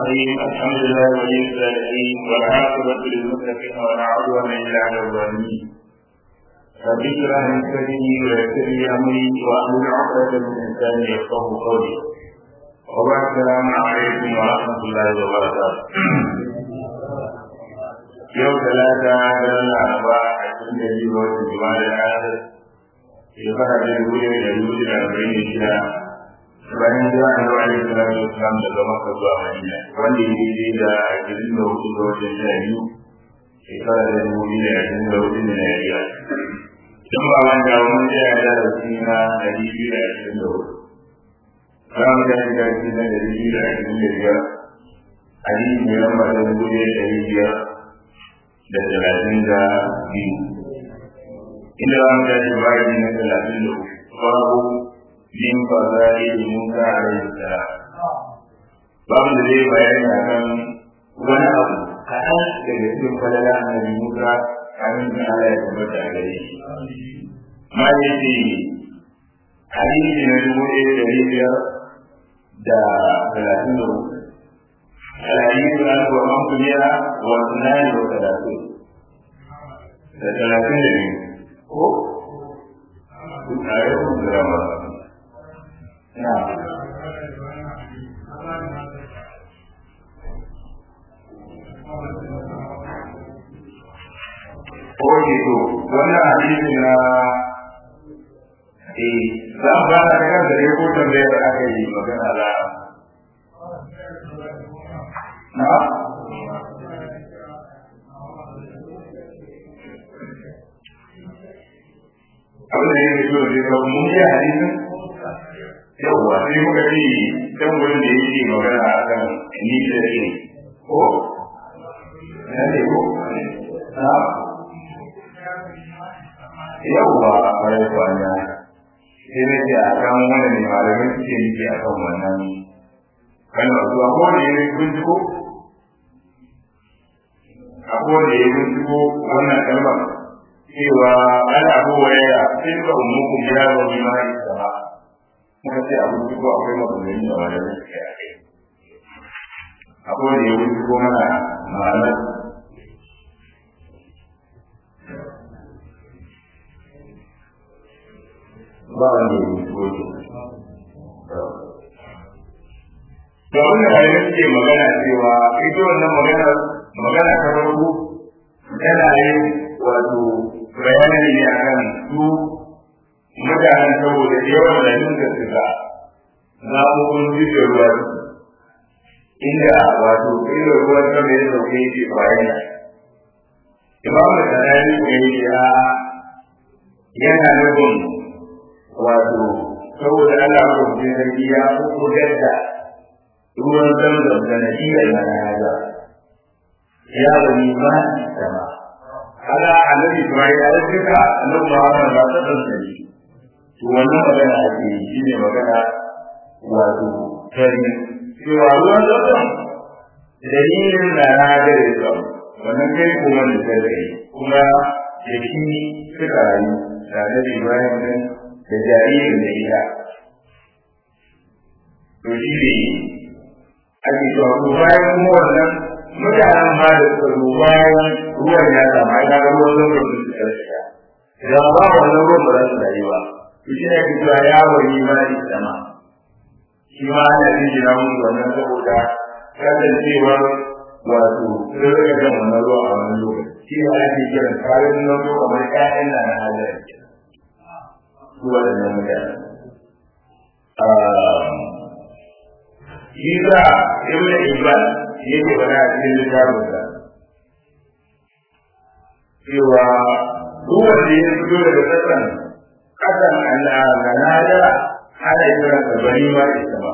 الرحيم الحمد لله ولي الصالحين والعاقبة للمتقين ولا عدوان إلا على الظالمين رب اشرح لي صدري ويسر لي أمري وأحلل عقدة من لساني يفقه قولي وبعد السلام عليكم ورحمة الله وبركاته يوم ثلاثة من الأربعاء عشرين يجيب وقت جمال الآخر shekara ta dubu ɗaya da dubu da arba'in da shida bayan zuwa da zuwa da salatu wasalam daga maka zuwa madina wanda ya daidai da ashirin da hudu ga watan sha biyu shekara ta dubu biyu da ashirin da hudu da najeriya don ba wanda wani tsaya da rasu na ɗari biyu da ashirin da hudu za mu tashi da rasu na ɗari biyu da ashirin da biyar hadisi mai lamba ta dubu ɗaya da ɗari biyar da talatin da biyu inda za mu tashi bayan na talatin da uku babu min fazari da musa a rai da babu da zai bayani a kan wani abu kaɗan daga cikin falala annabi musa kamin da Allah ya tabbata a gare shi ma ya ce hadisi na dubu ɗaya da ɗari biyar da talatin da uku الحديث عنه ومن كبيرة واثنان وثلاثون ثلاثين ko a yau da rama na Oke to, wannan hadisi na eh za a fara da kan da ko tambayar aka yi magana da na abin da yake so da kawo mun yi hadisin yawwa sai muka ce can wurin da yake magana a kan ni da ne ko na ne ko na yawwa a kwarai kwana sai na ce a kan wani ne malamin suke nufi a kan wannan kalmar zuwa ko da ya binciko a ko da ya binciko wannan kalmar cewa ana abubuwa tilka ummukum ya wa bima isama muka ce abu ko akwai maganganun da wani da suke a kai akwai da ya wuce ko mana ma'anar ba wanda ya wuce ko ke da wannan hanyar suke magana cewa ita wannan magana magana ta farko tana yin wato bayani ne a kan su mutanen saboda yawan da suka suka zaɓuɓɓun jirgin ruwa inda wato irin ruwan sama ya sauke yake bayana imam da tsanani ko yake a yana nufin wato saboda Allah ko je sarki ya ko gadda ruwan zamzam da nadiyar mana ya ya bani ma sama kaga annabi Ibrahim ya duka annabi Muhammad ba ta tsanta shi to wannan magana ake yi shine magana wato tari cewa ruwan zamzam dalilin da na gare su wannan kai kuma da sai kuma da shi suka rayu da annabi Ibrahim din da jaririn da ita to shi ne ake cewa to bayan kuma wannan mutanen ba da suka zo bayan ruwan ya samu ai kaga ruwan zan rubu su karshe da ba wannan ruwan ba za su rayu ba to shi ne ake cewa ya wani ma da sama shi ma ana yin shi na mutu wannan saboda kasancewar wato sun rika jan wannan ruwa a wani lokaci shi ne ake kiran kayan nan ruwa kamar ƴaƴan na na hajjar su waɗannan mutane shi za ibn ibn yake bana a cikin littafinsa cewa duk wanda ya fito daga kasan kasan ganada ana kiran sa bani ma ita ba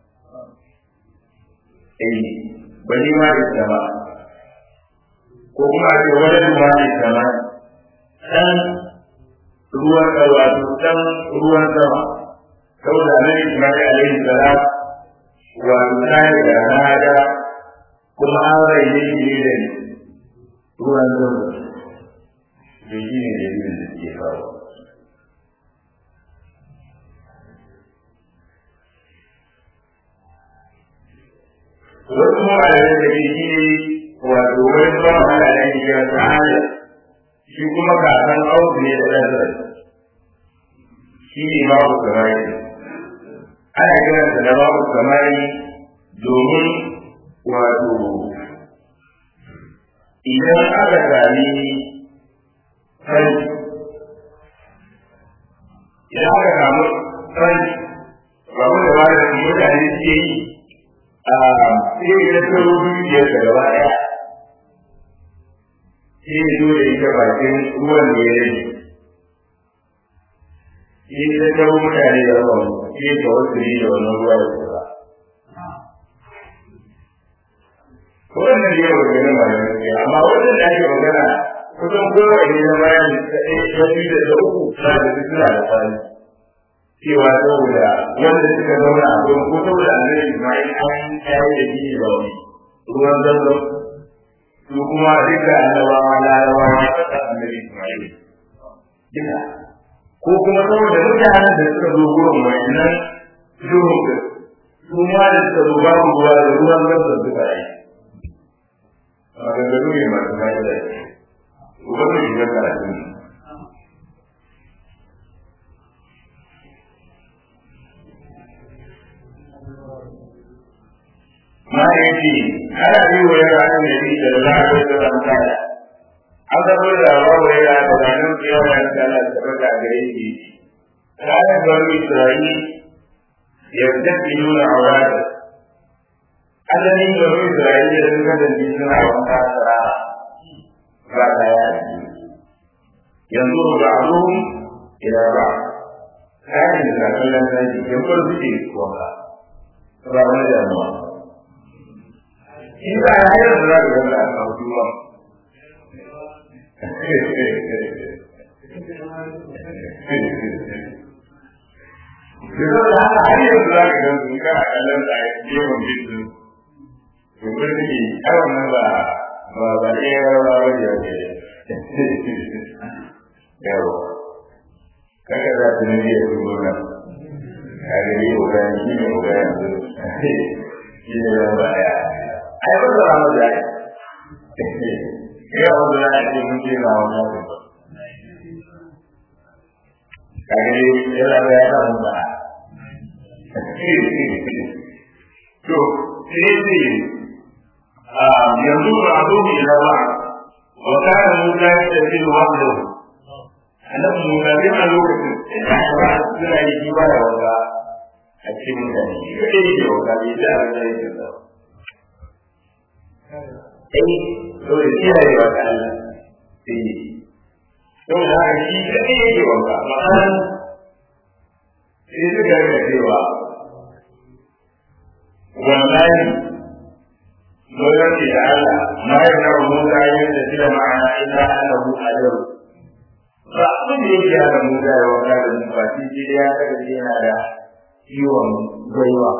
eh bani ma ita ba ko kuma a ce wani ma ita ba dan ruwan sama dan ruwan sama saboda nan Ismail alaihi salam wannan da nada kuma an raine shi ne da ruwan zama da shi ne dalilin da ke faru wasu malamai da ke shi ne wato wani ba wa da ake kira sa'ada shi kuma kakan auku ne da ɗansa shi ne babu samari ana kiransa da babu samari domin wato idan aka sami sarki idan aka samu sarki babu da ba da mutane suke yi a sai ya tsaro dukiyar da gaba ɗaya sai ya zo da ita bakin ruwan da ya rage sai ya tsaro mutane da ruwan sai ka wasu ne da wannan ruwa da tsara wannan ne yau da nama ne amma wannan da ake magana kusan kowane na bayan da ɗaya da biyu da uku na da duk suna da kwani cewa saboda wanda suka zauna a gurin ko saboda annabi Ismail an kayi da shi ba wani ruwan zanzan su kuma duka annabawa larabawa ya kasa annabi Ismail duka ko kuma saboda mutanen da suka zo gurin wannan duhun su ma da suka zo babu ruwa da ruwan zanzan suka yi maganganu ne masu fa'ida wannan shiga karatun ma yake ana yi wa yara an da yi da za a yi da ramtaya an zama da ba wa yara da ranar kiyama ya ta Allah ta baka gare shi ranar bari Isra'i ya tafi nuna aurata asalin bari Isra'i ya suka da suna wata tsara ba ta yanzu ba a ruhun ila ba kayan da kallon zaki yan bar suke kuwa ba wani damuwa in ba ya yi da za ka gaba a kawo duwa Yanzu da haka har yanzu za ka gan su kana kallon da yawan bisu. Domin suke kawai nan ba ba ba ɗaya ba ba ba ya ke. Yawa. Kaka za su nuna ya zubo nan. Kare yi ogayen shi ne ogayen su. Shi ne zan ba ya. ai ba za mu da ya wanda ya ce mun ce na wannan ba kage ya la ya ta mun ba to sai ne a yanzu ba abu ne da ba wa kana mun ga da shi wanda annabi mun ga a lokacin da ba suna yi ba da wanda a cikin mutane shi ne da wanda bai da Allah ya tsara ai dole kiyaye wa ta Allah sai don haka shi kadai yake wanka ma'ana sai suka ga cewa wallahi lokaci da Allah ma ya na Musa yin da shi da ma'ana illa annahu ajr ba abin da yake da Musa ya wanka da mu ba shi ya kaga yana da ciwon gaiwa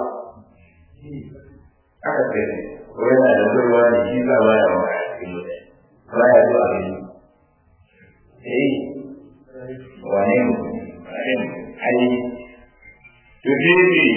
aka ce ko yana da gaiwa ne shi ba baya wanka a cikin mutane baya zuwa gani eh wane mu wane mu ai to dai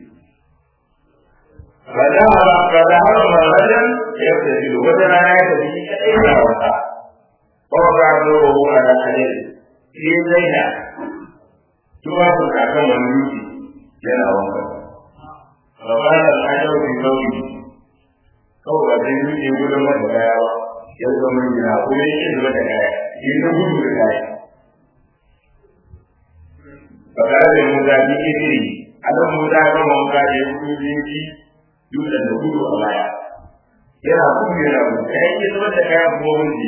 فذهب فذهب مرة يغتسل وتنا يغتسل كأين وقع ووضع نوره على حليل في زينة توافق أكم الملوك جنى وقع فقال الحجر في قوله kawai ba zai zuke gudun mata kaya ba ya zama gina ko ya ce zuwa da kaya yin da gudu da kaya ba tare da mu zaɓi iri a nan mu zaɓi mu zaɓi gudu zinci dutsen da gudu a baya yana gudu yana gudu ya yi zama da kayan kuma wuce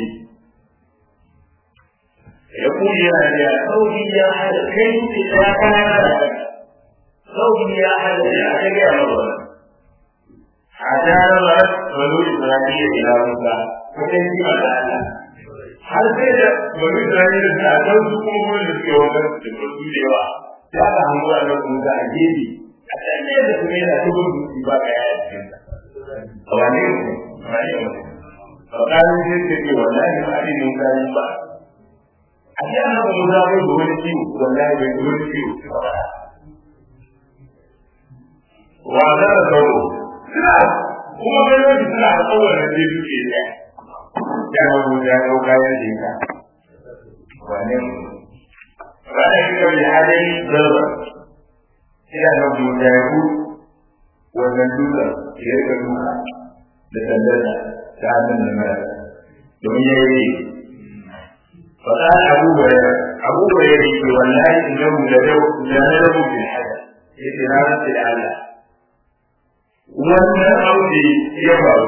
ya kuɗi yana da sauki ya hada kai dutse da ya kana yana da kai sauki ya hada da aka gaya masa wani a tare da wani isra'ila ila musa kusan yi a da har sai da wani isra'ila da a kan su kuma wani da suke wani da su da yawa sai aka hango a nan musa a gefe a can ne da kuma yana ta gudu su ba ka yaya cikin sa a wane ku wane ku a ƙarin sai ta ce wallahi ba a yi musa yi ba a ce ana ba musa bai da wani ciwo wallahi bai da wani ciwo wa za a kawo suna kuma ganin suna da kowane zai duke ɗaya ya hau ya hau kayan jinka wane wani kika bi hadari zarba ina da buta ya ku wannan duka ya rika duka da sandata ta hannun da mara domin ya yi fata abu bayar abu bayar ya ce wallahi innahu la nadabu bil hada yace na rantsa da Allah wannan abu ya faru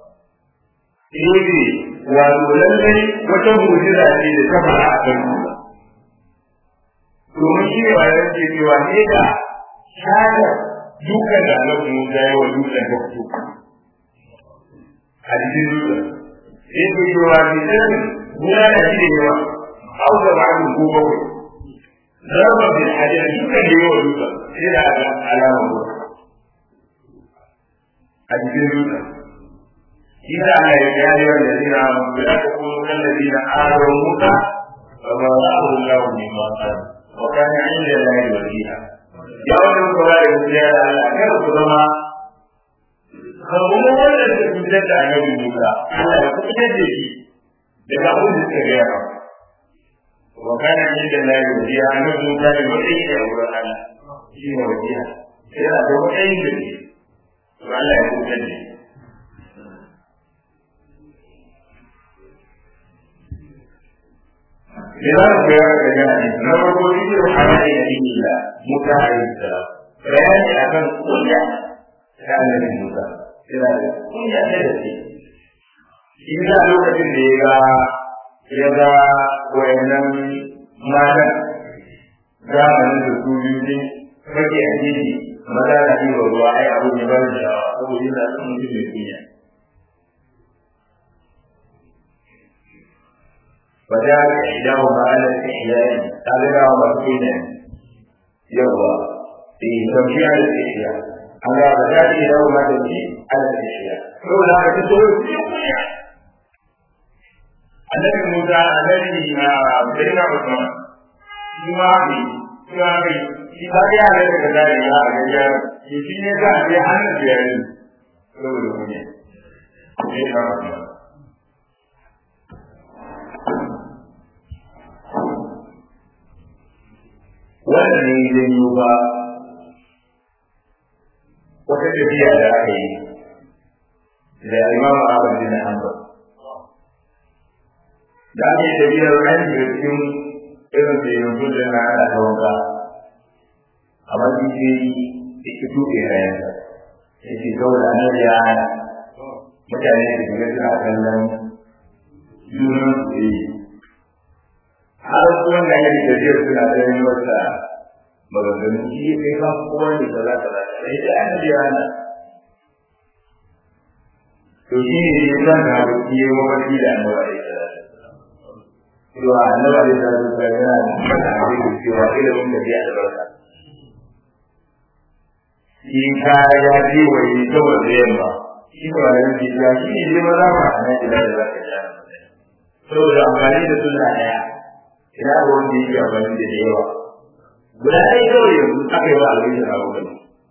ne wato lallai wata mujiza ce da ta fara a kan duka domin shi ne bayan ce cewa ne da shada dukan da Allah mu ga yawa dukan da ku a cikin dukan sai ku yi wa ni sai guna da shi da yawa au da ba ku ko ba ku zarba bil hajar dukan da yawa dukan sai da alama ko a cikin dukan إذا أنا يا أيها الذين آمنوا لا تكونوا كالذين آذوا موسى فما رأه الله مما قال وكان عند الله وجيها يا ولد الكبائر يا أكثر كما kuma wanda ke fitar da annabi Musa Allah ya fitar da shi daga abin da suka gaya wa kana inda la yujiya annabi Musa ne wanda yake a wurin Allah shi ne wajiya yana da wani da ne to Allah ya fitar da shi لذلك يا رجال نرجو ذكر حوالي نبي الله موسى عليه السلام بيان أكن كل كان نبي موسى لذلك كل شيء إذا لوكتين ديغا يغا وينن مالا zamanin da su biyu ne kake a jiji maza da ɗiba ruwa ai abu ne bari da saboda yana son mutum mai kunya وذلك إحداهما على الإحياء هذا هو مسكينا يوضع في تمشي على الإحياء أما وذلك إحداهما تمشي على الإحياء هو لا تدور في النبي موسى الذي بين عثمان فيما في فيما في shi ba ya da daga dare ya ga ya shi shi ne za a je hannun biyar saboda kunya ne ka wannan ne zai yi ba wata tafiya da aka yi da imamu Ahmad bin Hanbal da ake tafiyar ran da cikin irin da yanzu da na ana ta wanka amma shi ce da ke tuɓe kayan ya ce saboda an ya mutane da kuma suna kallon junan su yi har kuma da yake tafiyar suna ganin wata maganganun shi ya kai kan kowane da za ka zaka sai da an ji ana to shi ne ya san da abu shi ya mafarki da an wa da cewa annaba da ta zuwa yana da mata a cikin cewa ilimin da zai albarka shi ka ya ji wa yi saboda yamma shi ba da yanki ya shi ne zai maza ba a nan ila da za ka ja saboda amfani da suna ɗaya ina ga wanda yake amfani da yawa guda ɗaya kawai yanzu aka yi wa alwajin a wurin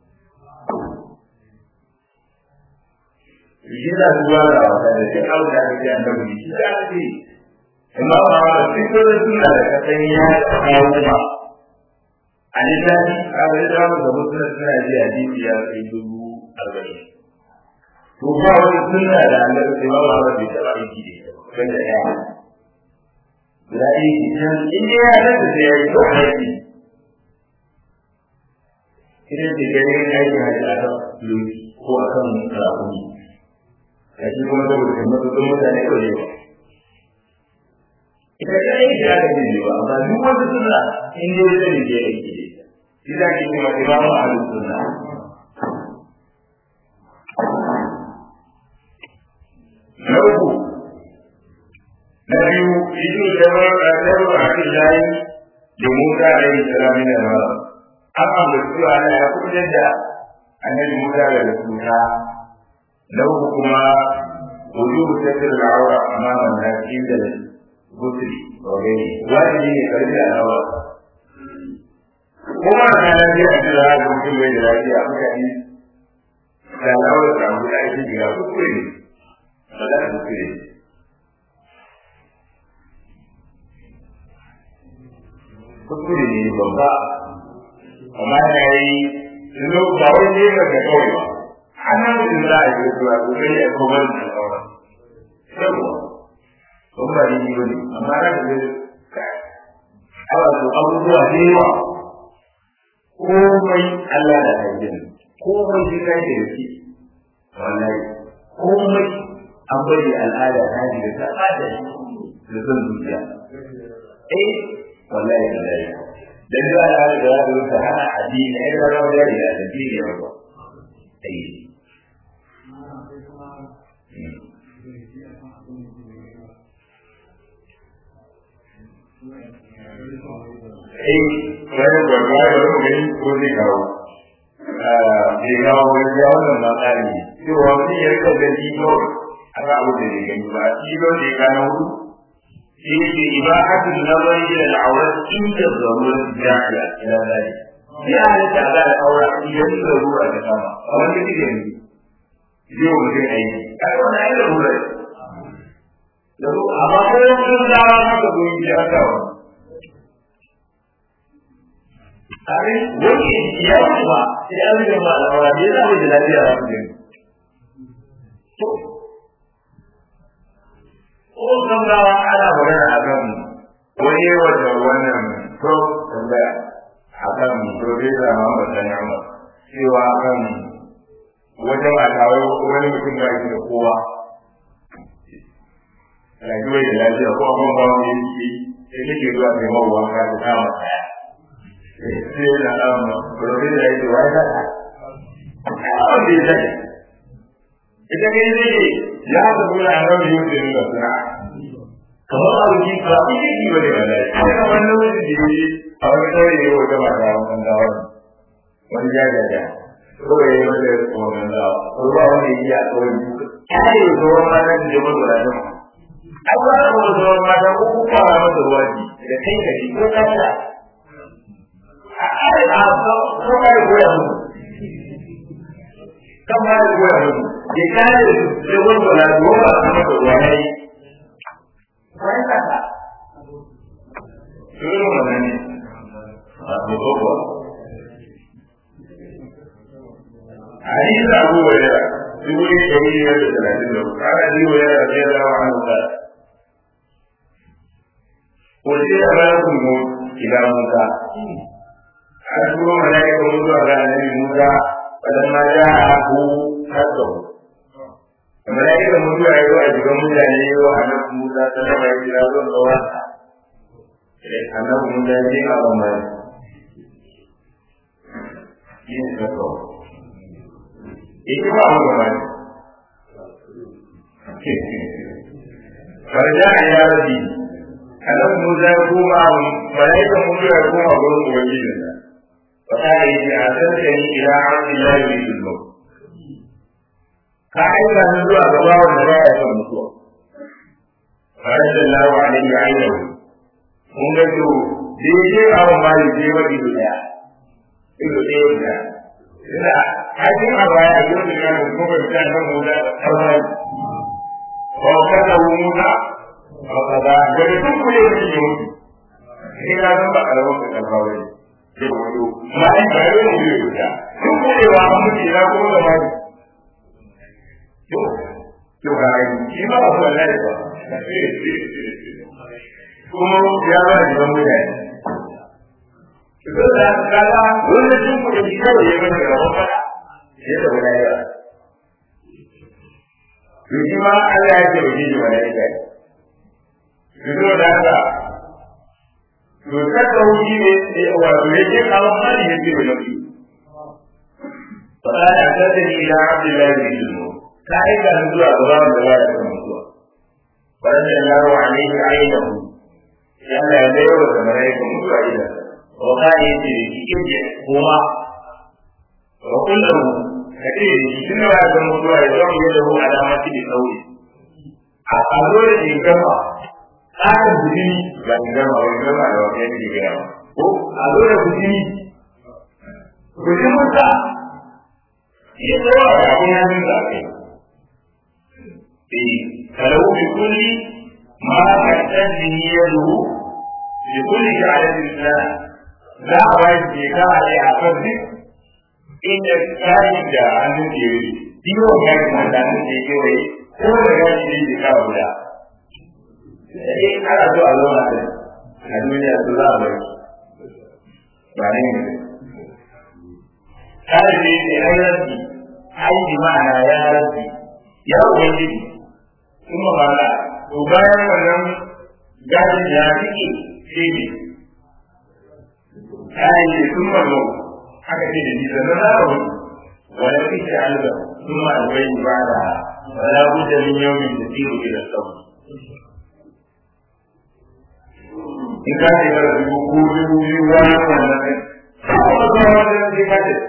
shi za su ba da wata da shi abu da aka ce an dabu shi da aka ce amma ba ma da duk wani suna da kasan ya kawo kuma a littafi a ga yadda mu da mutum suna ji a jiki ya kai dubu arba'in to ba wani suna da an dabu sai ba ma ba bai taɓa aiki da ita ba da ya guda ɗaya ke can in dai ya san da sai ya yi ko aiki idan da gani aiki hajji a kan lokaci ko a kan rakuni a shi kuma saboda kan matuƙin mutane kawai ba ita ta yi da aka ji ba amma duk wanda suna in dai wata ne ke aiki da ita shi za ki kuma imamu a halin suna na uku na biyu ido da ba a tsaro a kan layi da musa alaihi salamu da mara an ambaci cewa ana ya kuɗin da annabi musa da cuta na uku kuma wujubu tattar al'aura amaman nasi da gusri wa gani wajibi ne karfi da al'aura kuma a kanan zai a jira da mutum bai da lafiya mutane da al'aurar da abu da ake shiga kuskure ne ba za a kuskure ne kuskure ne babba amma da ya yi yanzu ba wai ne ga ga kawai ba hannun mutum za a yi zuwa kokari a kowar da sauran yawa sun ba ni ba ne amma na da zai awa su abubuwa da yawa komai Allah da hajjin komai shi kai da shi wallahi komai an bari al'ada ta ji da ta da da son zuciya eh wallahi da dai dan da al'ada da za ta rusa hana addini ai da rawa da ya da dini ya ba eh eh wani gwagwa da wani gani ko zai kawo bai kawo wani ya wannan na tsari cewa wani ya rika gani ko a ga abu da ya gani ba shi ba da ya gano hudu shi ne ibahatul nazari ila al-awrat inda zarurat jahila ila zalik ya halitta ga al-awra idan zarura ta kama a wani kike ne yau mutum aiki kai wannan ai zarura ne amma ko sun dawo maka goyi ya kawo kare wani ya kuma sai an rike ma al'aura ne za mu ji lafiya za mu ji to ko san gawa ana magana a kan wani wanda wannan to tambaya a kan profesa Muhammad Sani Ahmad cewa kan wajen a kawo wani mutum ba shi da kowa rayuwar da lafiya ko abin ba wani yanki sai kake zuwa kai mawa ka ta kama kaya sai da amma gobe da yake wai da Allah bai sai ita kai ne ya ga gura a ran yau da nuna suna kamar a ruki ka ku yi ki bane wallahi sai wannan wani da yi a wani tare ne wata mata wannan da wani wani ya ga da ko ya yi wanda ya ko nan da ko ba wani yi a kawai kai zo ma nan da mu da nan Allah ya mu zo ma da ku ku fara masa ruwaji da kai ka ji ko ka ta ko ka yi goya mu kan ma yi goya mu ya kare da wanda na goma a masa ruwa ya yi wani kasa Dole mana ne a gobe حديث أبو هريرة يقول الشهيد يد ثلاثين قال أبي هريرة رضي الله عنه قال وجاء ملك الموت إلى موسى أشكر ملائكة موسى على النبي موسى فلما جاءه حسه ملائكة موسى أيضا أجل موسى أيضا أنه موسى سلم إلى ذو الغواسة أنه موسى يجيء أبو مالك ينسى ita ba mu gaba ne farja a ya rabi anan mu za ku ma malaika mu ya koma gurin ubangiji da fa ta yi ji a san da ni ila ardi la yuridu al ka aika ni zuwa gaba wanda ba ya son mutuwa farjallahu alaihi ainihi mun ga to daidai a wa mali je wa ido daya ido daya da hajjin a baya a yau da yana kuma da kan muda da kawai ba ka da muda ba ka da gari duk kule da shi mutu sai ka san ba karamin ka kan kawai ke wato ma ai ba yau ne yau da duk kule wa an mutu ina kuma da mai to to ga ai shi ba ba wallahi ba kuma ya ba da mutane Saboda kaga wani sun kuɗa shi kawai ya gani gaban fada ya tafi na yawa. To shi ma Allah ya ce baki shi malaika ne. To saboda haka to kaka wuce ne wato ya ce kawo hali ya ce baki. Fada ya kasa ni ila Abdullahi bin Sulmo. Ta aika ni zuwa gaba da ba ya san mutuwa. Fada da yaro alaihi ainihu. Ya Allah ya bayar da malaika mutuwa idan. وقال يجري يجري هو وقل له كثير شنو هذا الموضوع يضع يده على مكان القول أقول لك كما هذا بدي لأن كما هو كما لو كان يجري هو أقول لك بدي بدي متى ya tsawa da abin hannun da aka yi eh kalau bi kulli ma kaddan ni yadu bi kulli sha'atin islam za a bayar da ka a a kan duk inda kayan da hannun ke yi biyo ga da hannun ke kewaye ko da gashi ne ke kawo guda sai ana so a zauna da a duniya su za a bai ba ne ne kada ne ne ai rabbi ai bi ma'ana ya rabbi ya ubangiji kuma ba la to bayan wannan gadin ya fike shi ne ai ne sun mazo haka ce da ni sannan za a wani wani fice alba sun ma albai ba da wala budda min yawmin tasiru ila sawm in ka ce ka rubu ko dubu biyu wani wannan ne ko ba wannan ne ka ce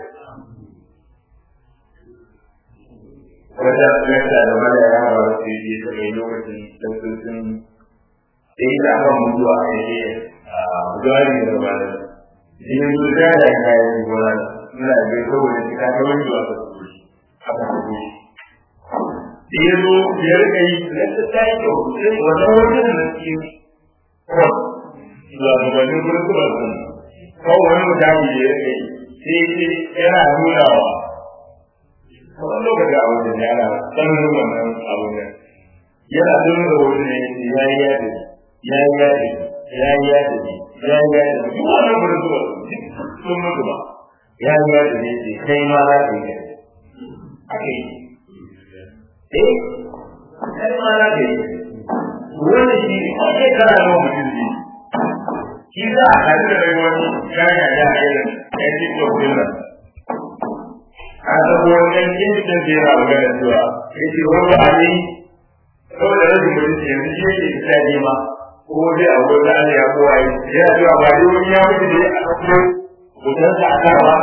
wata tsarta da mala ya hawa wasu yi ta mai lokacin daktocin da yi ta kan mutuwa a yake a gari da mala shi ne su da ya kayan gona suna da saboda shi ka ta wani zuwa ta su a kan su da ya zo ya rika yi da ta yi kyau sai wannan wajen da ke kwan shugabannin kurkurar sun kawai wani mutane da ya rika yi sai yana nunawa wani lokaci a wajen yana tsananin wannan abun nan yana nuna da wajen ne ya yi yadda ya yi yadda ya yi yadda ya yi yadda duk wannan kurkurar sun mutu ba ya yi yadda ne ce kai ma za ka yi yadda a kai eh kai ma za ka yi wani shi a kai kana da mutum ne shi za a haɗu da rai wani kaya da a irin ɗan tiktok din nan a sabo wani yin da zai yana magana cewa ya ce wani ba ne saboda rashin mutunci yanzu shi yake fita ne ma ko dai a wani Allah ya kowa yi yana cewa ba dai wani ya mutu ne a ɗauko hotonsa a kan ba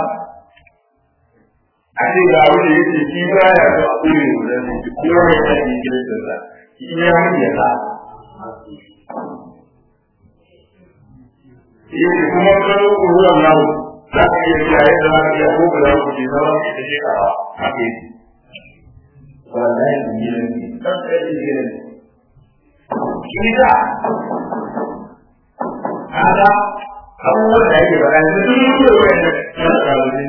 a ce ga wani ya ce shi ba ya so a kure hoton ne shi ko ya ta yi kiristansa shi ya mutu ya sa yake kuma kano ruwan nan za ka iya cewa yadda za ka iya ko ba za ku ke zama ke ta shekara a ke wallahi gidan ne ɗan ɗaya gidan shi da kaga abubuwan da yake faɗa yanzu duk yi da wayan da ya kalolin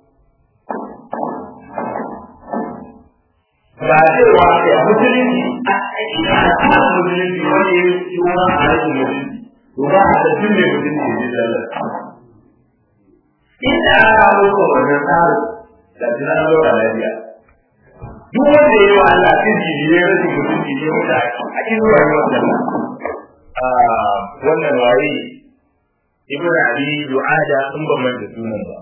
ba cewa ke a musulunci a ina a musulunci wani ya yi wani a rashin musulunci ba a da tun mai mutum ne ne zallar inda aka muku wannan tsarin da tuna na zuwa lafiya duk wanda ya yi wa Allah tun jiji ne rashin mutunci ne wanda a cikin zuwa yi wannan wannan waye ibn abi du'ada in ban manta sunan ba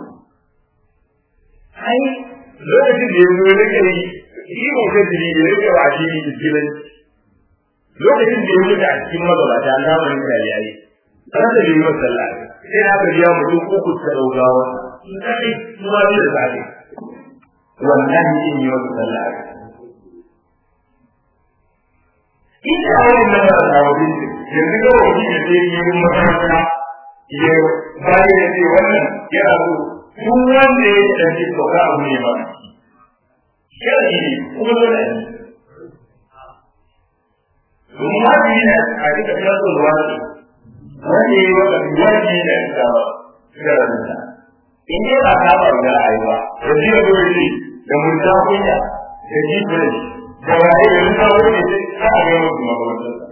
ai lokacin da ya zo ya rike yi shi ko kai da ya rike wa shi ne lokacin da ya mutu a cikin magabata an zamanin da ya yi ran da bai masa sallah sai aka biya mutum uku ta daugawa kai kuma bi da safe wannan yin yi masa sallah ina wani nan da ta wani yanzu ga wani da zai yi yin makaranta ya bayan ya ce wannan yana so duk wanda ya yi ɗanci to ka abu ne ba sharadi ne kuma dole ne domin wajibi ne a duka filasar wani wani yi wata wajibi ne a duka filararsa in dai ba ka ba da rayuwa da jiya dole da murta kunya da jibirin da waye da rika wani ne sai a ga mutum makamantarsa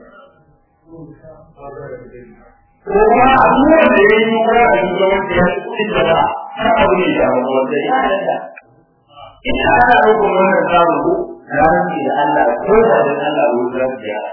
ko kuma a duwan da ya yi wani a duka wanda ya ci kuɗin da ba ta abu ne da makamantar ya yadda ina ana rukun wannan samun ko ranar da Allah ko da Allah wurin za su gyara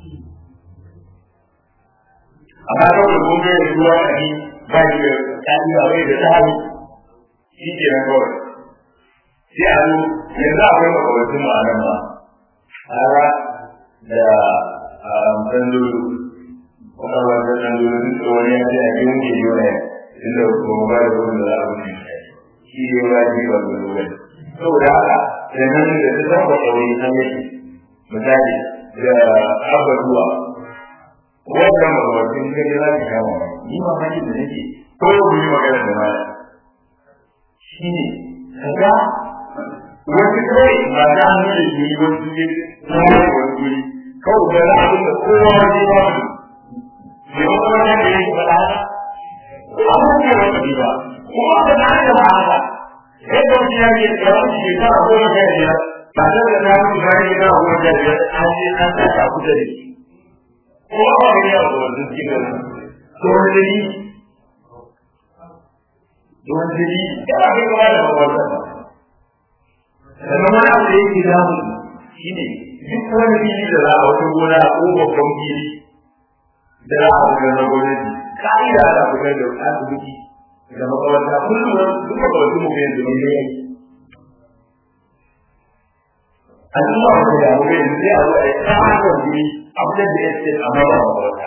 amma kawai kun ga da ruwa a ni ba ni da tsari ba wai da tsari shi ke nan kawai sai a zo yanzu akwai makawacin mu a nan ma ara da ɗanɗoro kwakwalwar da ɗanɗoro duk da wani ya ce a yi wuce yi wani inda kuma ba da wani da za a wuce shi ne ba ji ba da wani saboda haka da nan da ta zama kawai an yake misali da abubuwa wannan magabacin gani za ka kama ni ma hanyar da nake ko ku yi magana da maya shi ne kaga wani kawai ba ta hannu da shi wani ne na wani guri kawai da za a da kowa wani ba mu ne wani wani da ya yi faɗa haka amma ne wani ba kuma ba na da ba haka sai da wani ya ce da wani shekara goma sha biyar ba ta da ta mutu bayan shekara goma sha biyar an je an sa ta kusa da shi kuma ba wani ya zo wani cikin to wani dalili don jiri ya ba kai kuma da babban sannan wani abu da yake damu shi ne duk wani fili da za a wata gona ko babban fili da za a fitar na gwamnati ka'ida ana fitar da asibiti da makaranta kullum duk makarantu mu yanzu ne ne al'umma ba ta damu kai yanzu sai a zo a yi tsarin jini a fitar da yake a maba makaranta.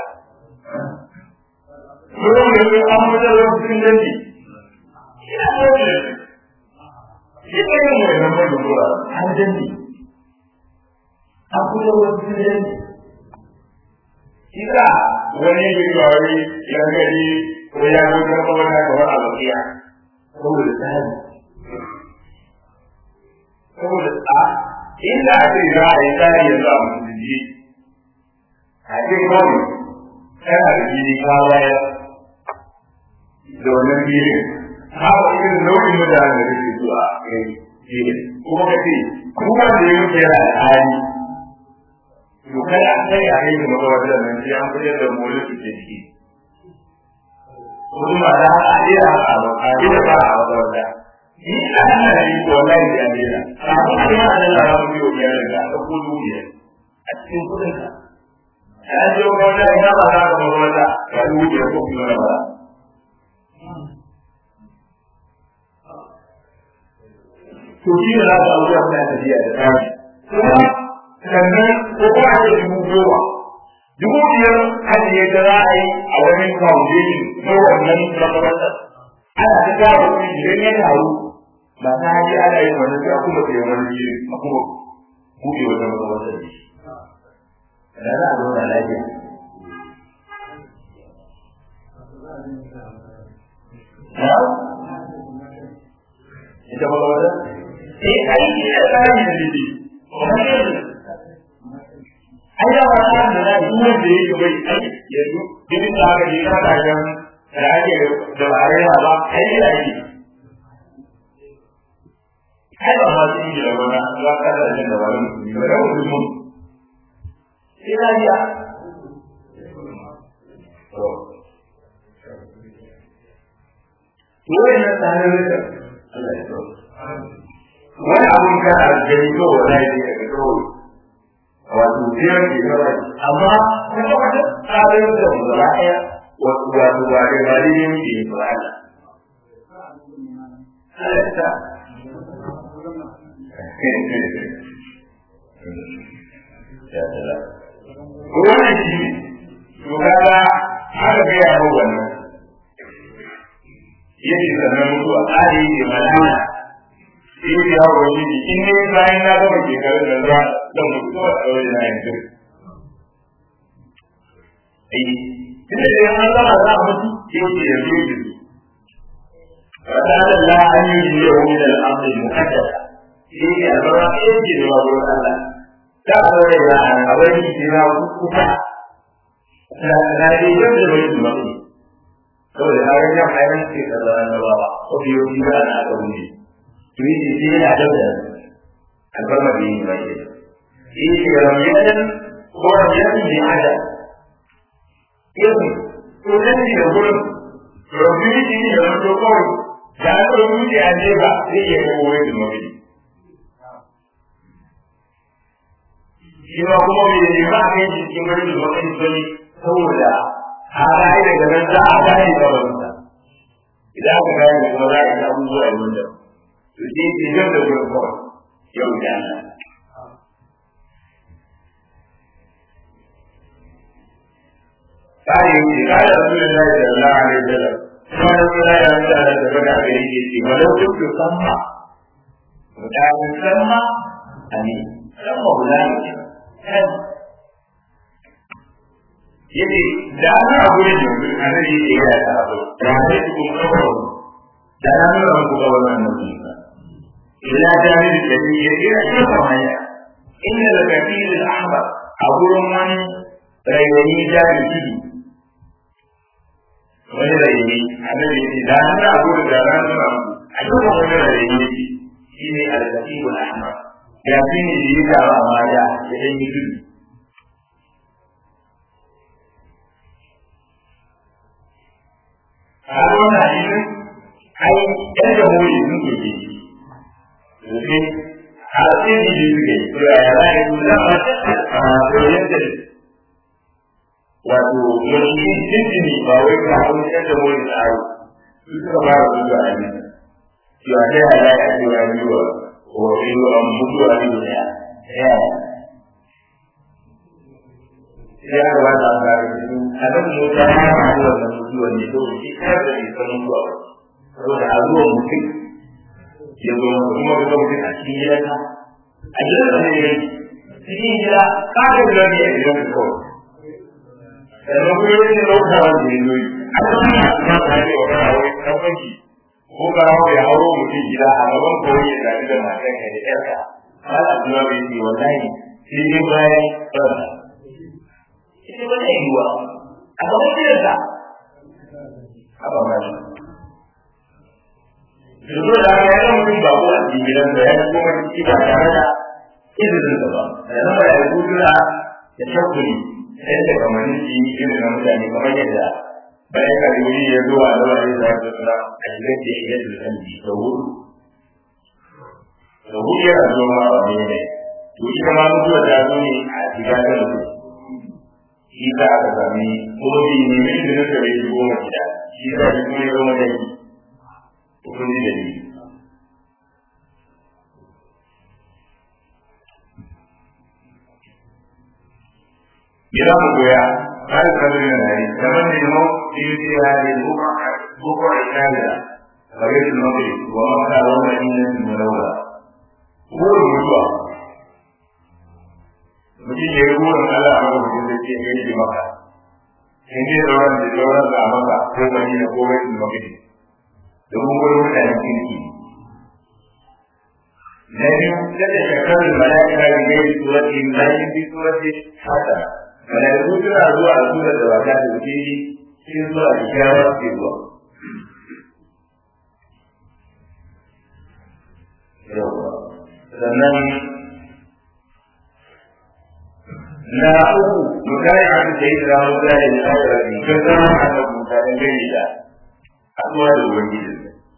Yau ne sai an fitar da cikin dangi ina so ne shi ne yin mai nan mai zuwa an danne an kuma wani danne shi ka wani bai wari ya gari ko ya zo kan kawai na kawai a bakiya saboda tsari saboda a inda a ce za a yi tsari yanzu a musulunci a ce kawai kana da jini kawai da wannan filin haka irin nau'in mutane da kake zuwa kai shi ne kuma ka ce kuma da ya wuce yana da hali to kada a kai a kai kuma kawai da nan sai an fitar da mulki su ke ciki kuma da haka a jira haka ba a jira ba a wata wata ni a nan na yi ko wallahi da jira a kuma da yana da lara mu biyo biyar da ka ko dubiya a cikin kudin ka ya je ko wata ina ba za ka ba wata ka dubiya ko kuma ba to shi ne za ka abubuwa suna tafiya da tsari kuma sannan ko kuma a ce dubu goma dubu biyar ajiye ta za a yi a wani foundation na wannan makarantar ana ta gyara kuɗi idan ya taru ba ta haji ana yin wannan sai a kuma tsaye wani jiri a kuma buɗe wata makarantar da shi da za a zauna lafiya ita makarantar sai aiki da tsari da dide ai da ba ta da duk wanda yake bai ai yanzu dinin da aka je ka kajan da ake da ba rai ba ai da yi ai ba ma su yi da wani za ka da jin da wani ba da wani mun sai da ya to wannan tsarin da Allah ya tsoro wani abun ka a gani ko wani ne daga kawai wato biyar ke kawai amma kuma wata tsarin da mu gaba ɗaya wato wato ba da ba da yin ke ba Allah wannan shi to kaga aka ga ya hau wannan yake sannan mutuwa tsari ne malama in ya wani ne in ne bayan na gama shekarun da za da mutu a tsawon na yanzu ai tunda da an zama za a mutu ke ce da zuwa da su wata da la an yi jiya wani da al'amari mukaddasa shi ne a zama ɗaya ke da wa gurin Allah ta a tsawon da a wani ke na kuka na yi yadda bai su mafi saboda na ga jan ayyukan ke kaza na ba ko biyo biyu ana aka wuce to yi ce sai yana da albarma da yi mai yi ce ramiyatan ko ramiyatan ne ada yin ko nan ne da gurin ramiyatan ne da wani kawai da aka rubuce a ne ba zai iya kai wani da mafi shi ma kuma mai ne ba a kai cikin wani da mafi bane saboda a rayu daga nan za a gane da wanda idan aka gane da kuma za a yi abubuwa a wanda to shi ke yau da wurin kawai yau da Allah Kare yake kare Rasulullahi sallallahu alaihi wasallam kuma Rasulullahi ya mutu da daga da gari ke ce walau duk da samma mutanen samma ani samma hulani yace da ana a gurin yanzu a nan yake ya ta abu da ne ku kuma kawo da na nuna muku ga wannan annabi ila jami'in da ne ya ira shafa hanya inda da kafin ahmar a gurin wani rayayi jami'i wani rayayi annabi ne da an da abu da ran nuna a cikin wani rayayi shi ne al-kafin ahmar ya fi ne da ya taru a mata ya ɗan yi tudu a wannan hadisin ai ɗan da mori sun ke ke domin a tsiri da suke to ya ya za a yi zama a koyon da wato yanzu jinjini ba wai ka hau ɗan da mori tsaro su suka fara zuwa a nan cewa ta yaya za a yi wa yiwa wa yiwa an mutu a yi da ya sai aka ba ta ga a nan mota ya hau wannan mutuwa ne to shi kar da bai san mutuwa ba saboda a zuwa mutum ya zo kuma ga mutum a cikin gidanka a gidan da ne cikin gida ka ga gida ne a gidan ka kawai sannan kuma yin da lauka wanda ya zoyi a cikin ya ta ne wa kana wai kan banki ko ka hawo ya hauro mutum gida a gaban kawai ya zaɓi da matan ka da ƴarka ba a kuma bai ce wallahi sai dai bayan ɗansa ita ba zai yiwa a gaban gidansa a ba ma yanzu da aka yi mutum ba ko a cikin gidan da ya yi kuma ciki ba tare da izinin da ba da nan ba ya yi gudura da shakuri yadda kamar shi irin na mutane kamar yadda bayan karimi ya zo a zama da ya da suna a shigar da ya yi da da hudu da hudu yana zo ma ba ne ne to ita ma mutuwa ta zo ne a shiga ta mutu shi ta aka sami kuma bi ne mai izinin da bai shigo ma gida shi ta shi kuma ya zama da shi kun ji dalili Bila mu goya, har kadu yana da yi, kamar da yi mau, yi yi ya yi bukwa Italiya, kare su mafi, wa maka wanda yi na su malaura. Burin mutuwa, mutum ya yi burin Allah a maka mutum da ke yi maka, in ji sauran da sauran da a maka, ko gani da ko bai su mafi. domin wurin mutanen kirki na biyu kada shakarar mala'ika da gairi surati bayan bi surati haka mala'iku suna zuwa a sura da ba ta da wuce cikin zuwa da kyawa ke zuwa sannan na uku mutane a cikin da ya zama mutane da shawara ne kan zama a kan mutanen gari da haɗuwa da ubangiji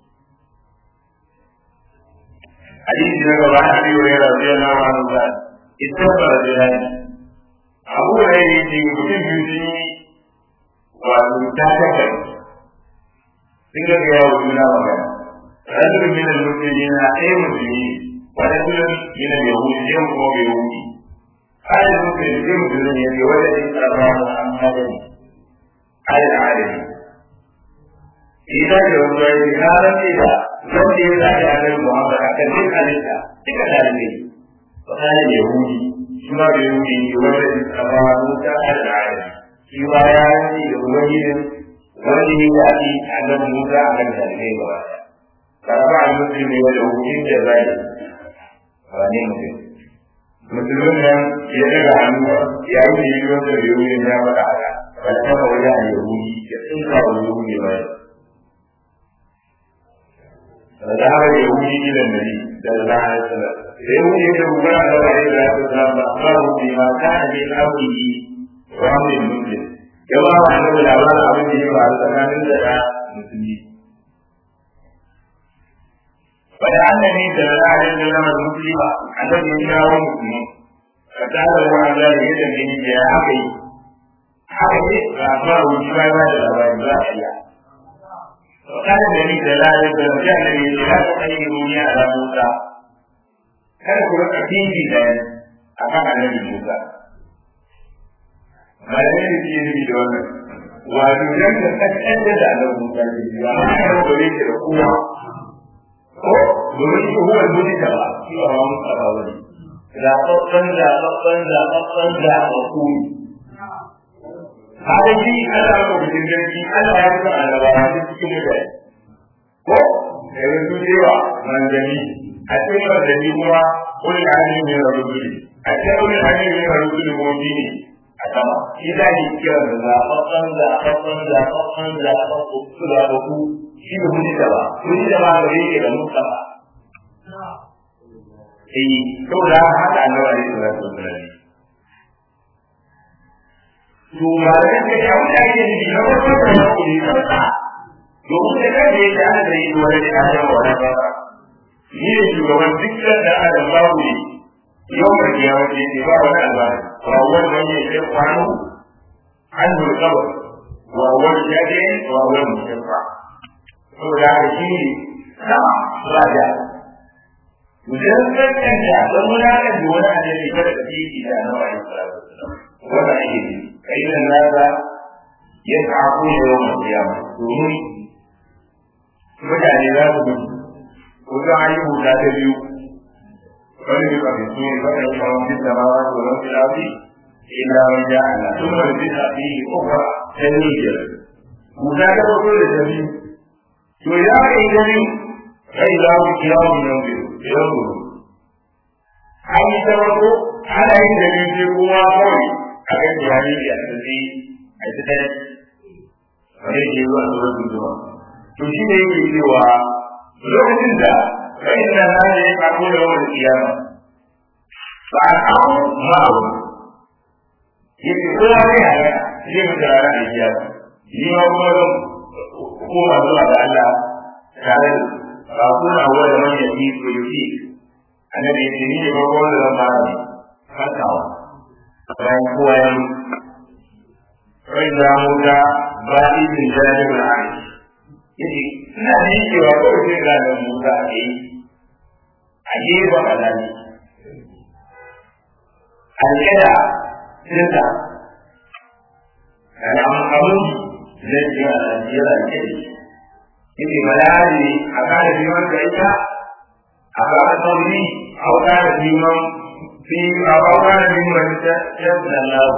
hadisi na gaba a biyu ya rasu ya na wani ba ita ba da jihani abu da ya yi ce mutum biyu sun yi wato ta taka sun ga ga yawo juna magana rajul min al-muslimin na ɗaya musulmi wa rajul min al-yahudi ɗaya kuma bai yahudi ayat muslim ɗaya musulmi ya ce wanda ɗin ƙarfa muhammadin ayat adami idan da wani wani na rantsi da wanda ya zaɓi a nan Muhammad a kan duk halitta duka ɗalibai ba kana da Yahudi shi ma da Yahudi ne wanda ya tsaba Musa al-Arabi shi ma ya rantsi da ubangijin wanda ya zaɓi a nan Musa a kan ɗalibai ba karfa a musulmi wanda hukumin da zai ba ne mutum musulmin nan ya daga hannu ya yi da yi wanda da Yahudi ya faɗa haka ba da kama wajen a Yahudi ya tsinka wa Yahudi ba فذهب اليهودي الى النبي صلى الله عليه وسلم اليهودي يقول له عليه الصلاه والسلام اخبره بما كان من امره وامر المسلم كما انه الاعمال عبده وعلى زمان لدى المسلمين فلعلني صلى الله عليه وسلم المسلم الذي يشاء مسلم فساله عن ذلك يدعي بها حقي حقي فاخبره بما بعد الاباد لا اله وقال النبي صلى الله عليه وسلم جاء النبي لا تخيروني على موسى kada ku rika fifi da a kan annabi Musa. Malamai da ke nufi da wannan, wato nan da kaskan da annabi Musa ke yi, ba ma yana da yake da kowa. Ko, domin shi huwa gudu da ba, shi ba ma Musa ba wani. Zaɓaɓɓen zaɓaɓɓen zaɓaɓɓen zaɓaɓɓu. Haka shi ana maka bikin jirgi, ana ya fi annabawa cikin mutane. Ko, yanzu su cewa manzanni a cikin wanda ni kuma wani hali ne na rubuli a cikin wani hali ne na rubuli kuma bi ne a sama shi za ni kira da zaɓaɓɓen zaɓaɓɓen zaɓaɓɓen zaɓaɓɓen su zaɓaɓɓu shi ne hujji da ba hujji da ba da yake da musa ba eh saboda haka annabi alaihi salatu wasallam to malamin da ya wuce ake nufi na farko da ya kuli kansa domin da kan da yake ana da yi wani da ya wani ba ni ne shugaban dukkan da adam babu ne yau da kiyama ce ne ba wani albari ba wani wani ya ce kwano an zo kaba wa wani ya ce wa wani mutum ba saboda haka shi ne sama ba da idan kan kanta don wani da wani annabi kada ka ci da annabi alaihi salatu wasallam wannan ake nufi فإن الناس يسعقون يوم القيامة domin mutane za su mutu ko za a yi huta ta biyu wani bi ka fito ne ba da shawon fi da mawa ko ran fi lafi illa man ja Allah sun bar fi da fi ukra ta ne ke huta ta farko da ta biyu to ya ka yi gani kai za mu kira mu nan biyu idan mu an yi ta farko ana yin da ne sai kowa kawai a kan jihari da asali a ita ta wani ke zuwa zuwa zuwa to shi ne yake cewa lokacin da kai na na ne ya kako da wani kiyama ba a kawo ma'abu yake kowa ne a yana zai mutu a ranar kiyama ni ma kuma zan koma zuwa da Allah tare da ba kuna wa da manyan yi ko yi annabi ya ce ni ne ba kowa da zan fara ne fatawa bayan kowa ya mutu kai za mu ga ba izin jajibin aiki yace ina da yi cewa kawai sai ga da musa a yi a gefen alali alƙada sinta da amfanin zai ce a najeriya da ke yace balari a kare neman da ita a kare sauri a kare neman fi a kare neman ta yadda lalu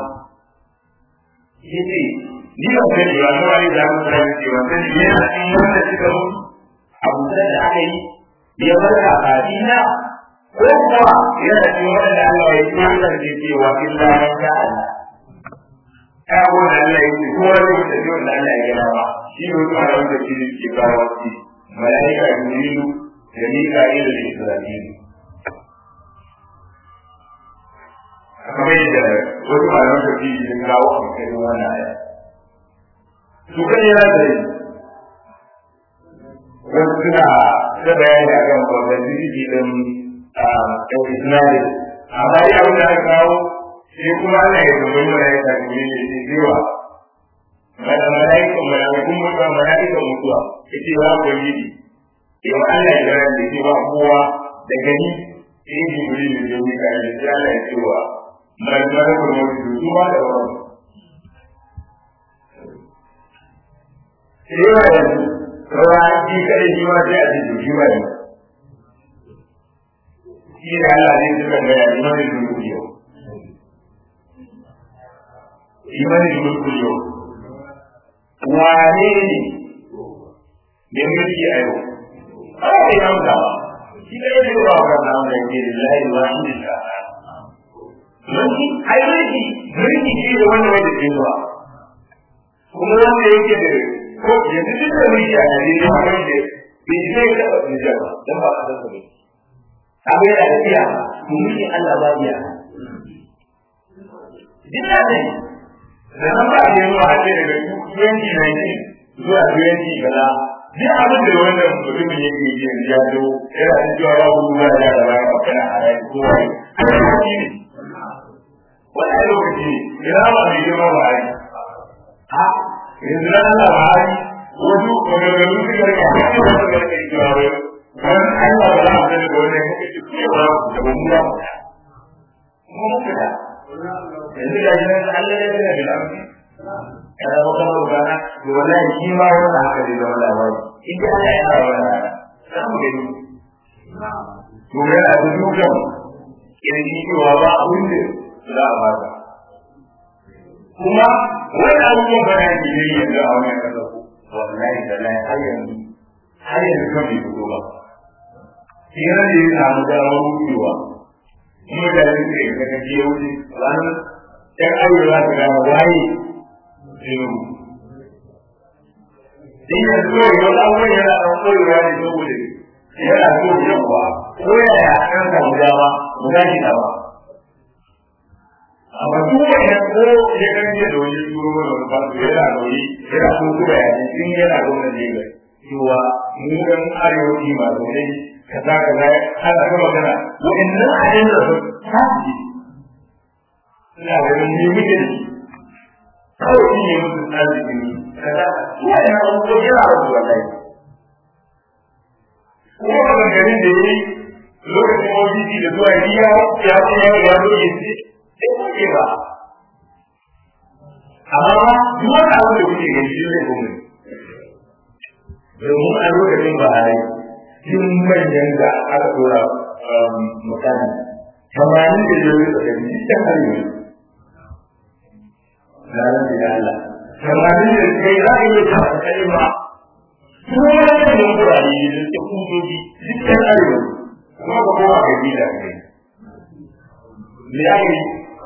yace ni ba kai da wani wani da mu da ke wanda ne yana cikin wanda suka mu abu da aka yi ya bar ka kadina ko kuwa yana cikin wanda Allah ya yi wanda ke cewa illa man sha Allah ya wanda Allah ya yi ko wanda ya tafi wanda Allah ya gina ba shi ne kuma da wanda ke ke kawo shi malaika jibrilu da mika'il da israfil kamar yadda wasu malaman tafsiri sun kawo a cikin wannan aya su kan yana da yi wasu suna da bayani a kan babban jirgi ɗin ɗan isnadi amma dai abin da aka kawo sai kuma ana yi domin malaika ne ne ne cewa malaikan malaikun mutuwa malaikan mutuwa ita ba ku yi yau Allah ya gara da cewa kowa da gani sai jibril da jami ka da sai Allah ya cewa malaikan mutuwa su ba da wani sai yawa yanzu rawa shi kai shi ma sai a ce shi ma yanzu shi da Allah ne suka gaya imanin mulku yau imanin mulku yau wane ne da mulki a yau ana kai nan da shi da yake ba ka nan da yake lillahi wa inna mulki ai mulki mulki shi da wanda wanda ke zuwa kuma wanda yake da ko yanzu duk da mulki a Najeriya wanda bai zai taɓa Nijar ba don ba a san sa mulki abu yana da iya mulkin Allah ba iya duk da ne da nan ba a yi zuwa a ce daga 2019 zuwa 20 gaza duk abin da wannan mutumin yake yi yanzu ya zo yana da cewa ba ku zuwa ya da bayan kana haraji ko wani ana lokaci ne wani lokaci ne ina ba mai girma ba hari ha yanzu na Allah ba hari wasu maganganu suka rika wani wata garka yi cewa wai wani Allah ba za a sani da wani muka ce cewa da ba mu ba mu muka da yanzu ga shi nan Allah ya tsaya da lafi ya zama kamar rana to wallahi shi ma wannan haka zai zama labari in ji Allah ya tsara wannan rana za mu gani to yana da dukan kirji cewa ba abin da za a baka kuma wani abubuwan ba na ke yi yanzu a wannan kasa ko wallahi da lai har yanzu har yanzu kan bai fito ba yana da ya samu damar wucewa kuma da ya ce ka ka je wuce ranar ɗan arewa ta gama waye zai in yanzu yau yau abubuwan yana ɗan koyewa ne saboda yana so yawa ko yaya an samu dama mu tashi da ba amma duk wanda ko ya ganje da wani turo mana wani fasu yana nauyi yana so kuma ya ji in yana gwamnan Lagos cewa mu ɗan arewaci masu ne kaza kaza ana ta magana wa'annan abin da su tashi ina ganin ni muke da shi kawai shi ne musu tsari ne kaza wa'annan abubuwan yana da su wallahi kuma maganganun da ya yi lokacin OBC da zuwa yi ya ya ce ya ya zo ya ce sai ko ke ba amma ba duk wani abu da kuke gani shi zai kuma domin a lokacin ba a yi tun manyan da aka dora mutane tamanin da zai rika gani cikin arewa na rantsi da Allah tamanin da kai za a yi ta kalma kuma wani da kurare da suke kudoji cikin arewa kuma ba kowa ga gida ne me ya yi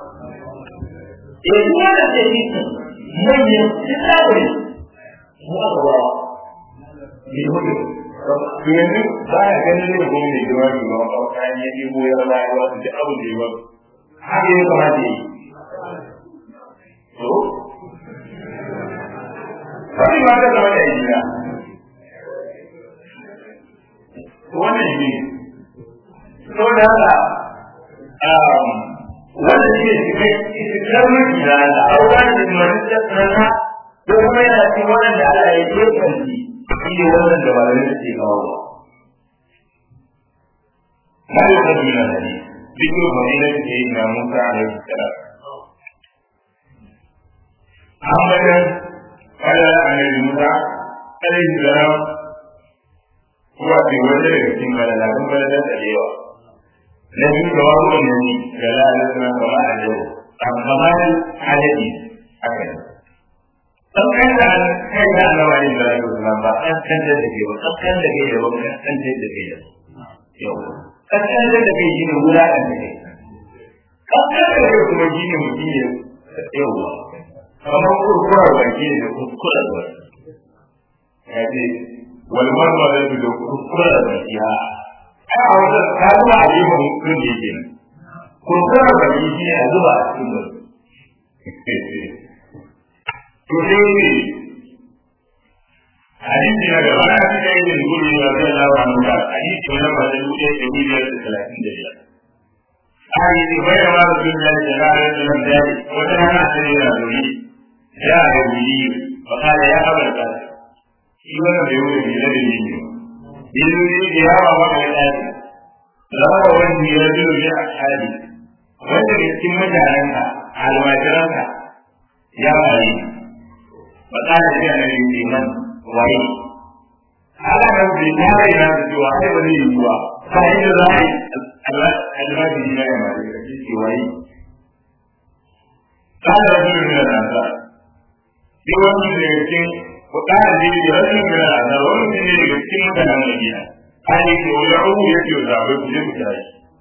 eh kuma da ke yi manyan cikin arewa mu aka ba ne hudu yanzu ba ya ganin ne kuma mai girma ne ba a kayan ya ɗebo ya rama ya wasu duk abin da ya ba haka ya kamata yi to wani ma ta zama da gida wannan shi to da haka wannan shi ne cikar mulki na Allah a wani da masu tsarana ko kuma yana cikin waɗanda Allah ya je kanci shi ne wannan da malamai suke kawo ba. Na yi wata duniya da ne, bikin fadila da ke yi na Musa a yau da Ahmadan kada annabi Musa alaihi salam kuwa ke wanda daga cikin malalakun baladan da yawa. Na biyu da wani wani ga lalata na kama a yau, amma halaji haka ne. dan kan da kai da Allah ne da Allah ba an kan da ke ba kan kan da ke da ba kan kan da ke da yau kan kan da ke shi ne wura da ke kan kan da ke kuma shi ne mutum ne yau amma kurkura ba shi ne da kurkura ba ya ce wal marma da da kurkura ba shi ha a wata ka zuwa a yi mun kun da yake kurkura ba shi ne a zuwa a cikin ba to sai ne hadisi na gaba na fi kai da gudu ya zai lawa mu da hadisi na ba da duke da biyar da talatin da biyar hadisi bai da masu sun da da ranar da nan da wata rana ta ne na zuri ya ga wuri ba ka da ya haɓar ka shi wannan bai wuce ne da ne ne yanzu ne da yawa maka da ɗaki zama wani ya zuru ya hadi wanda da cikin mutanenka almajiranka ya faru فقال لي أنا الإيمان وعي على نفسي ما بين نفسي وعي ولي هو فإن الرأي المادي لا يمالي في وعي قال رجل من الأنصار في وقت الذي وقال لي رجل من الأنصار ومن الذي يكتم كلام المدينة قال لي ودعوه يجي وزعبه يجي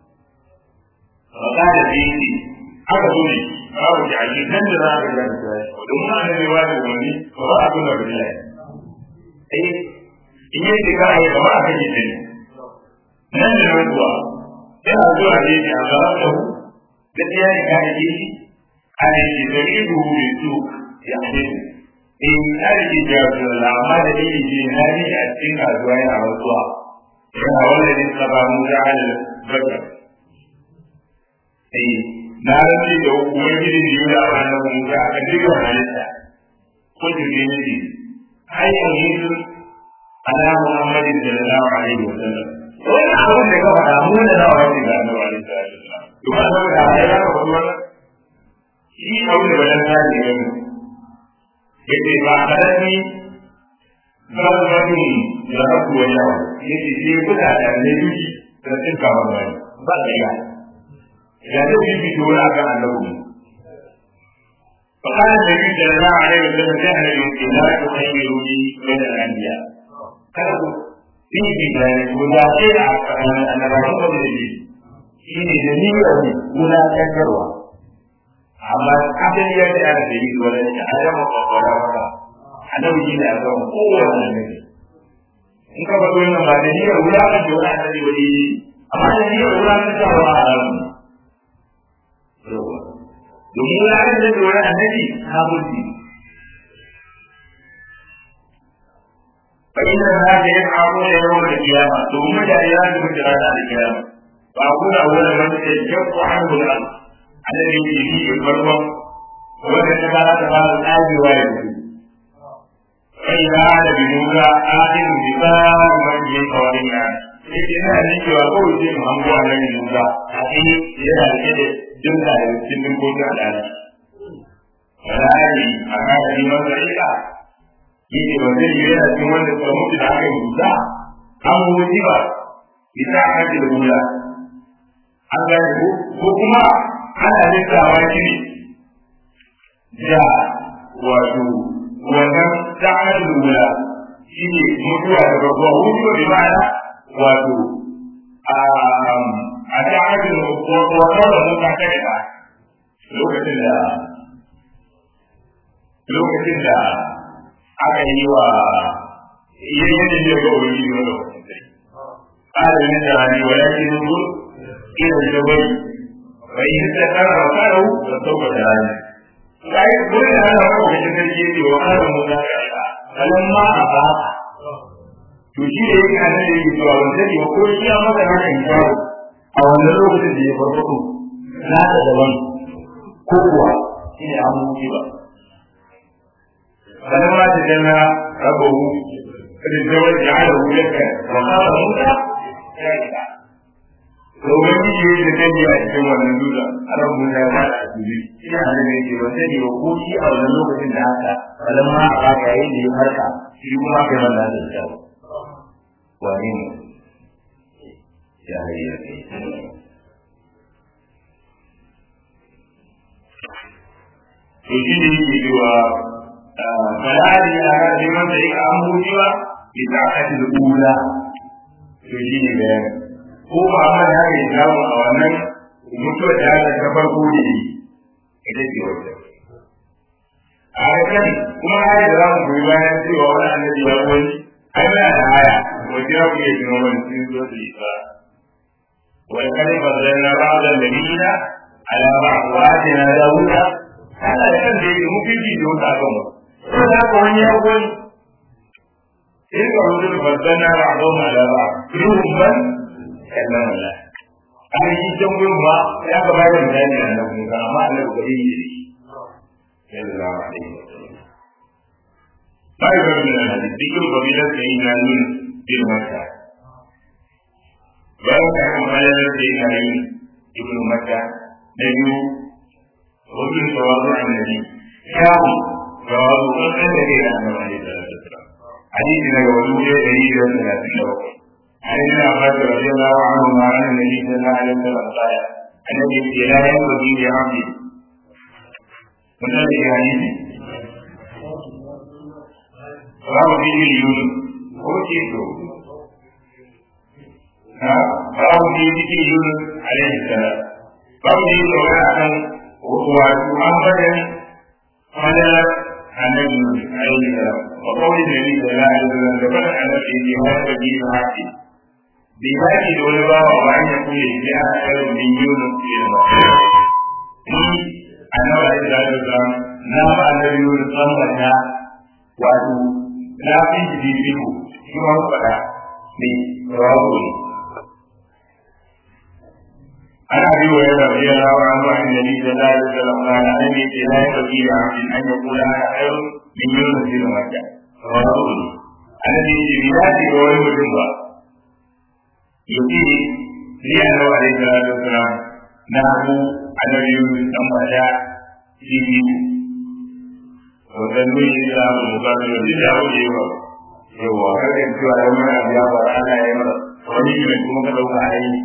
وقال لي aka zo ne babu jaji nan da za ka ga da domin an ne wani wani ba ba a tuna da Allah eh in yi da kai ba a kaje ne nan da nan kuwa yana zuwa ne ya ga da da ya yi kai shi ai shi da yi du ne su ya ne in kai ji da Allah amma da yi ji na ni a cikin kasuwa yana rasuwa yana wannan ne sababu da halal bakar eh na rantsi da ubangiji da yi da ranar musa a dukkan halitta ko jirgi na ji hanyar yesu ala muhammadin da na lawa alaihi wa sallam wannan abin da ka faɗa mu da nawa ne ga annabi alaihi sallam to ba da da ya ka faɗi wannan shi abin da bayan ta ne ne yace ba karami zarratin da haku wa yawa yace sai kuka da ne duki da tsinka wannan ba da yawa ya zai yi fito wani akan annabi فقال النبي صلى الله عليه وسلم كان يمكن لا تخيروني بين الانبياء kada ku fifi da guda ce da annabawan da da shi shi ne da niyyar guda kankarwa amma abin ya ce ana da yi wani shi a yamma kwakwara maka annabi shi ne a kan kowane annabi in ka faɗo wannan ba da niyyar guda kan da wani annabi wani yi amma da niyyar guda kan da wani annabi domin ya kan da wani annabi ha mutu فإن الناس يفعلون يوم القيامة ثم لا يلازم جلالة القيامة فأقول أولا من يجب عنه الأرض الذي فيه الفرق وإذا تبارك تبارك الآب والد فإذا عاد بموسى آخر بفار من يقول الناس Idan ina ne cewa kawai sai mu hango annabi Musa a cikin yana rike da jumla da cikin dinkokin al'ada. Ra'ayi a kan liman zari'a yake ba zai yi yana cikin wanda suka mutu da aka yi musa an wuce ba bisa a kan da mula an gane ko ko kuma ana lissawa shi ne da wato wannan ta aka da mula shi ne mutuwa da babba wuce da ma'ana wato a ta aka da wato da muka kai ba lokacin da lokacin da aka yi wa yayin da ya ga wani ne da قال من جهني ولكن انظر الى الجبل فان استقر مكانه فسوف تراني sai dole da ana kawo da sarki ne wa kana mu da kalan ma a ba to shi da yake annabi yake cewa wanda ne ko shi ya maka haka in kawo a wannan lokacin da ya farfado na da daban ko kuwa shi ne an mutu ba فلما تجلى ربه للزوج جعله لك وقال موسى شاهدا to wani shi da kai a cikin wannan dutsen aran mun ya ba a cikin ina da ne ke ba sai ne ko shi a wannan lokacin da haka balan ma a baka yayin da ya farka shi kuma kai wannan da shi wani ne ya hayya kai to shi ne yake cewa فهذه على لمن ذلك أمره سوى بساعة الأولى تجيني بيان هو عمل هذه الإسلام أولا mutuwar da aka ta farko da yi ita ce wata a kan kuma haya da za mu goyi bayan cewa wani annabi ya wani ai muna da haya wajen ya kuke tuno wani sun zo su yi ba wani kare bazan na ba da lamina ala ba wa na dawuda ana da kan da yake mutunci da wata akan wasu ko da haka wani ya gwani in ka rubuta da babban na ba a zauna da ba ruhun ban kallon Allah an yi can gurin ba ya ka bayar da bayani a nan kuma amma Allah ba yi da shi sallallahu alaihi wasallam bai ga min hadisi dikul babilan da yin nan bil makka bayan ka kan bayar da yin nan ibnu makka da biyu wajen tawazu annabi kawo jawabu kan kan da ke nan da wani da hadisi daga wani ne da yi da talatin da bakwai عن ابن عباس رضي الله عنهما عن النبي صلى الله عليه وسلم قال النبي لا ينبغي لعبد من هذه الحديث رواه فيه اليونس هو كيسو رواه فيه ذكر يونس عليه السلام رواه فيه سواء ومحمدا على النبي عليه السلام وقول النبي صلى الله عليه وسلم ذكر ان في هذا الدين عاقل بهذه العلماء وأن يكون الإسلام خير من يونس في المسجد. أنا عليه الصلاة والسلام نام النبي يونس لما wato na fi shi fifiko shi ma faɗa ne rawo ne ana bi wa yana bi yana wa an wa'in da ni da la da salam na na ne ke la ya bi da abin an ya kula ana ayo min yunus bin makka rawo ne ana ne ce bi ya ce ga wani mutum ba yake ni annabi alaihi salatu wasalam na ku annabi yunus dan bada shi wannan nuni da mu mutane da duk abu da yawa yawa kada cewa da wani abu ya fara ana yi masa wani ne kuma ka dauka a yi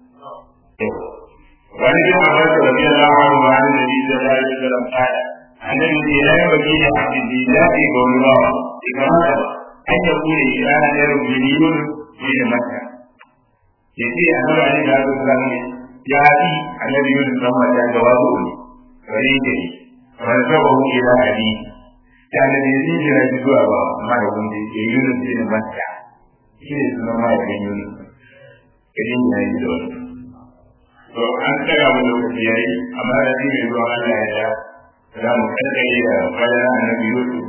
wani ne ma ba da biya da wani ma ne da da da da da fara annabi ne ya yi baki da abin da ya yi ga wani ba idan haka an ya kure shi ana da rubuni yun shi ne maka ya ce a nan wani da zan ya yi annabi yunus dan mata ga wazo ne kare da ni wani sababu ila ali ya annabi ya jira shi zuwa ba amma da wanda ya yunus ne maka shi ne sunan mahaifin yunus irin ya yi da wani to an tsaya wani lokaci ya yi amma da shi mai zuwa Allah ya ya za mu kankare da fadar annabi yusuf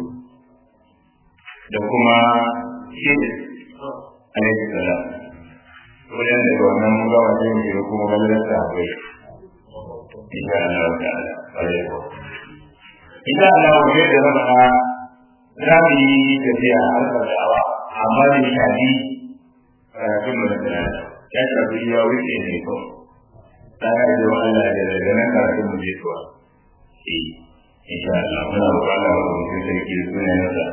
da kuma shi alaihi salam wajen da wannan gawa sai mu shiga kuma ballar ta akwai insha Allah ta'ala alaihi insha Allah mu da zama za mu yi tafiya har da'awa amma da shafi karatun mu da ya shafi ya wuce ne ko ta yi da Allah da daga nan karatun mu je zuwa eh insha Allah muna roƙon Allah mu mutum sai ki sunayensa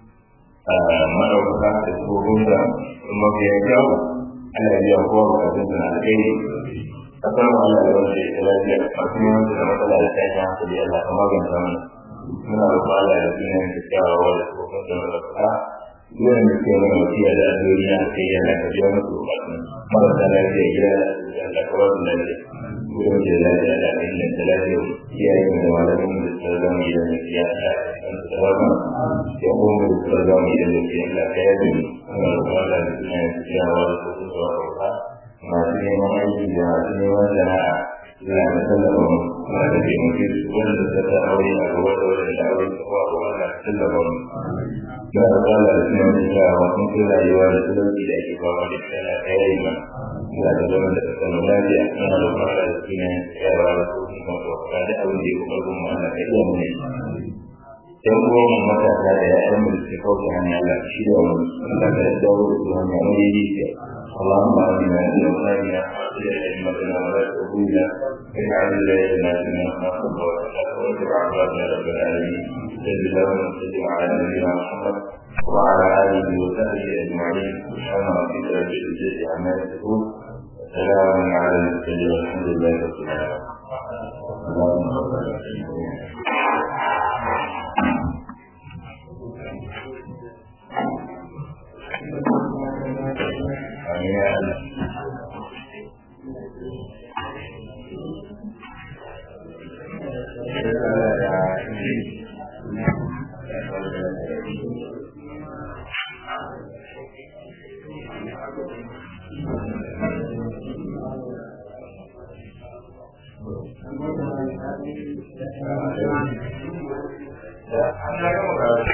madaukaka da tsohonsa mafi ya kyawu Allah ya biya kowa bukatun sa na alheri kasar mu Allah ya wace ta lafiya masu neman da matsala da ta yi hankali Allah ka maganta mana muna roƙon Allah ya suna yin kyakkyawa da tsohon sa madaukaka yawan da ke mana wasiya da addu'o'i na kai yana ka biya musu bukatun marasa lafiya gida da Allah ka ba su lafiya gudun da lafiya da ainihin da lafiya iyayen da malamin da suka zama gidan da ya ta da rama ya kuma da suka zama gidan da ya ta ya yi ana roƙon da suna yin kyakkyawa da tsohon sa madaukaka masu neman aiki da masu neman sana'a suna da tallafa mu suna da taimake su wanda suka ta aure a gaba da wanda da aure su kuma gaba da tallafa mu da alƙala da suna da kyawa sun fi rayuwa da talauci da ake fama da shi ana ta yi ma suna da zama da kasar lafiya suna da fara da suna yawa da su kuma tsoka da abin da ya kuma kuma ana ta iya mu ne yan uwan mu matasa da ya'yan mu da suke kauce hanya Allah shi da wani Allah ka dawo da su hanya mai yi اللهم آمنا في أوطاننا وأصلح أئمتنا ولا تهونا واجعل ولايتنا في من خافك واتقاك واتبع عبادنا رب العالمين صل اللهم وسلم على نبينا محمد وعلى آله وصحبه أجمعين سبحان ربك رب العزة عما يصفون وسلام على المرسلين والحمد لله رب العالمين اللهم صل على سيدنا Yeah, I'm not going to